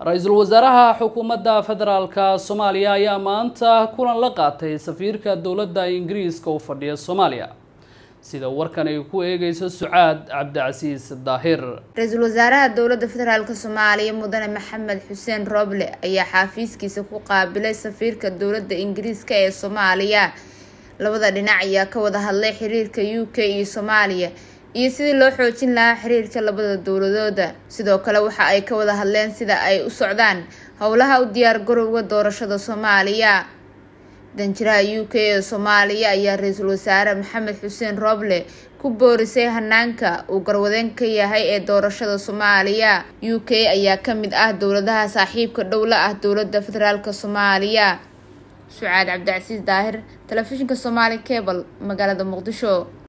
ra-iisul wasaaraha xukuumadda federaalka soomaaliya ayaa maanta kulan la qaatay safiirka dowladda ingiriiska u fadhiya soomaaliya sida warkan ay ku eegeyso sucaad cabdicasiis daahir ra-iisul wasaaraha dowladda federaalk soomaaliya mudane maxamed xuseen roble ayaa xaafiiskiisa ku qaabilay safiirka dowladda ingiriiska ee soomaaliya labada dhinac ayaa ka wada hadlay xiriirka u k iyo soomaaliya iyo sidii loo xoojin lahaa xiriirka labada dowladooda sidoo kale waxa ay ka wada hadleen sida ay u socdaan howlaha u diyaar garowga doorashada soomaaliya danjiraha u k ee soomaaliya ayaa ra-iisul wasaare maxamed xuseen roble ku boorisay hanaanka uu garwadeen ka yahay ee doorashada soomaaliya u k ayaa kamid ah dowladaha saaxiibka dhow la ah dowladda federaalk soomaaliya sucaad cabdicasiis daahir telefishinka somaali cable magaalada muqdisho